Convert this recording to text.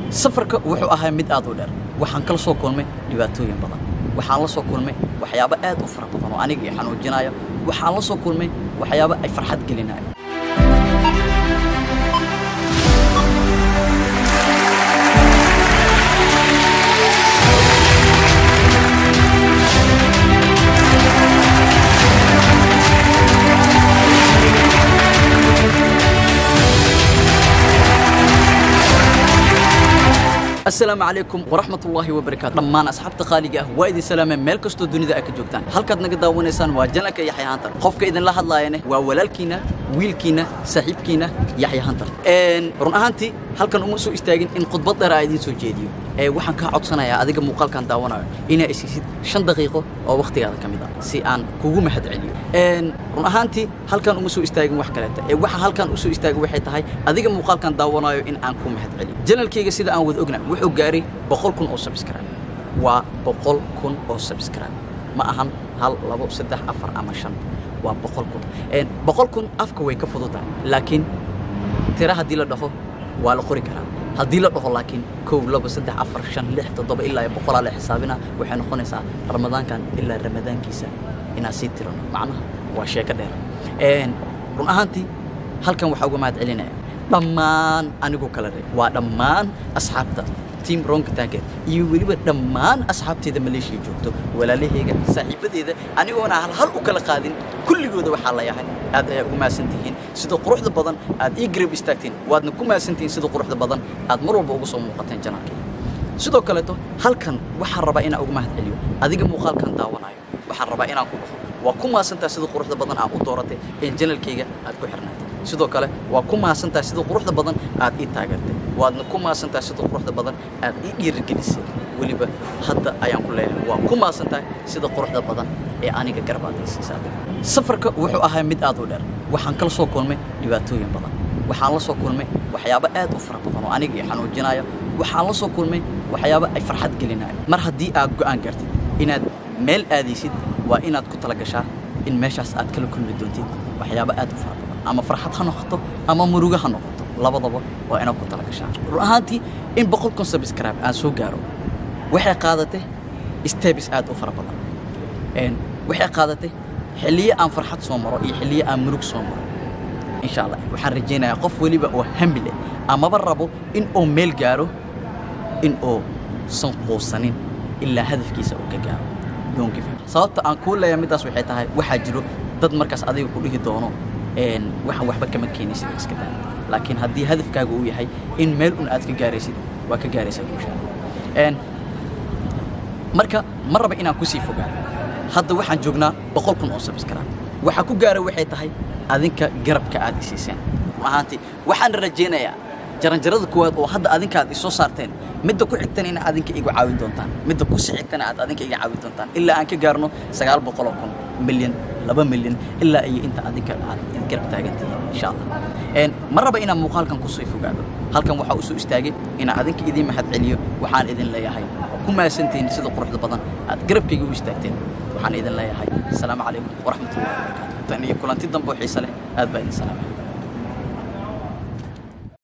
safarka wuxuu ahaa mid aad u dheer waxaan kala soo kulmay dhibaatooyin badan waxaan la soo kulmay waxyaabo aad u fara badan oo aniga i xanuujinaya waxaan la soo kulmay waxyaabo ay farxad gelinayo asalaamu calaykum waraxmat ullaahi wabarakaatu dhammaan asxaabta qaaliga ah waa idin salaameen meel kastoo dunida ay ka joogtaan halkaad naga daawanaysaan waa janalka yaxya hantar qofka idinla hadlaayane waa walaalkiina wiilkiina saaxiibkiina yaxya hantar run ahaantii halkan uma soo istaagin in khudbad dheer aa idiin soo jeediyo ee waxaan kaa codsanayaa adiga muuqaalkan daawanayo inaa isiisid shan daqiiqo oo wakhtigaada ka mid ah si aan kugu mahad celiyo run ahaantii halkan uma soo istaagin wax kaleeta ee waxa halkan u soo istaagin waxay tahay adiga muuqaalkan daawanayo in aan ku mahad celiyo janalkayga sida aan wada ogna wuxuu gaaray boqol kun oo subscribe waa boqol kun oo subscribe ma ahan hal labo saddex afar ama shan waa boqol kun boqol kun afka way ka fududahay laakiin tira haddii la dhaho waa la qori karaa haddii la dhaho laakiin kow labo saddex afar shan lix toddoba ilaa iyo boqolaa la xisaabina waxay noqonaysaa ramadaankan ilaa ramadaankiisa inaan sii tirano macnaha waa sheeko dheer run ahaantii halkan waxaa uga mahad celinaya dhammaan anigu kala reeb waa dhammaan asxaabta tiam ronka taageer iyo weliba dhammaan asxaabteeda maleeshiya joogto walaalahayga saaxiibadeeda anigoona hal hal u kala qaadin kulligooda waxaa la yahay aad ayaa ugu mahadsan tihiin sida quruxda badan aad ii garab istaagteen waadna ku mahadsan tihiin sida quruxda badan aad mar walba uga soo muuqateen janaalkayga sidoo kaleeto halkan waxaan rabaa inaan uga mahad celiyo adiga muuqaalkan daawanayo waxaan rabaa inaan ku dhaho waa ku mahadsantaha sida quruxda badan aad u dooratay ee janalkayga aad ku xirnaatay sidoo kale waa ku mahadsantaha sida quruxda badan aad ii taageertay waadna ku mahadsantaha sida quruxda badan aad ii dhiirigelisay weliba hadda ayaan ku leeyahay waa ku mahadsantahay sida quruxda badan ee aniga garbaadaysiisa safarka wuxuu ahaa mid aad u dheer waxaan kala soo kulmay dhibaatooyin badan waxaan la soo kulmay waxyaabo aad u fara badan oo aniga i xanuujinaya waxaan la soo kulmay waxyaabo ay farxad gelinayo mar haddii aad go'aan gaartid inaad meel aadaysid waa inaad ku tala gashaa in meeshaas aad kala kulmi doontid waxyaabo aad u fara badan ama farxad ha noqoto ama murugo ha noqoto labadaba waa inaad ku tala gashaa run ahaantii in boqol kun subscribe aan soo gaaro waxay qaadatay steps aad u fara badan waxay qaadatay xilliyo aan farxad soo maro iyo xilliyo aan murug soo maro insha allah waxaan rajaynayaa qof weliba oo hami leh amaba rabo in uu meel gaaro in uu san quusanin ilaa hadafkiisa uu ka gaaro sababta aan kuu leeyahay middaas waxay tahay waxaa jiro dad markaas adiga ku dhihi doono waxaan waxba kama keenaysid iska daa laakiin haddii hadafkaaga uu yahay in meel un aad ka gaaraysid waa ka gaaraysaa guusha marka ma raba inaan kusii fogaan hadda waxaan joognaa boqol kun oo subscribe waxaa ku gaara waxay tahay adinka garabka aad isiiseen ahaantii waxaan rajaynayaa jaranjarada kuwaad oo hadda adinka aad isoo saarteen midda ku xigtana in adinka igu caawin doontaan midda ku sii xigtana aad adinka iga caawin doontaan ilaa aan ka gaarno sagaal boqoloo kun milyan laba milyan ilaa iyo inta adinka aad garab taagantihiin insha allah ma raba inaan muuqaalkan kusoo fogaado halkan waxaa usoo istaagay inaan adinka idiin mahad celiyo waxaan idin leeyahay ku mahadsantihiin sida quruxda badan aad garabkayga u istaagteen waxaan idin leeyahay asalaamu calaykum waraxmatullahi wabarakaatu tan iyo kulanti dambe oo xiise leh aad baa idin salaamaya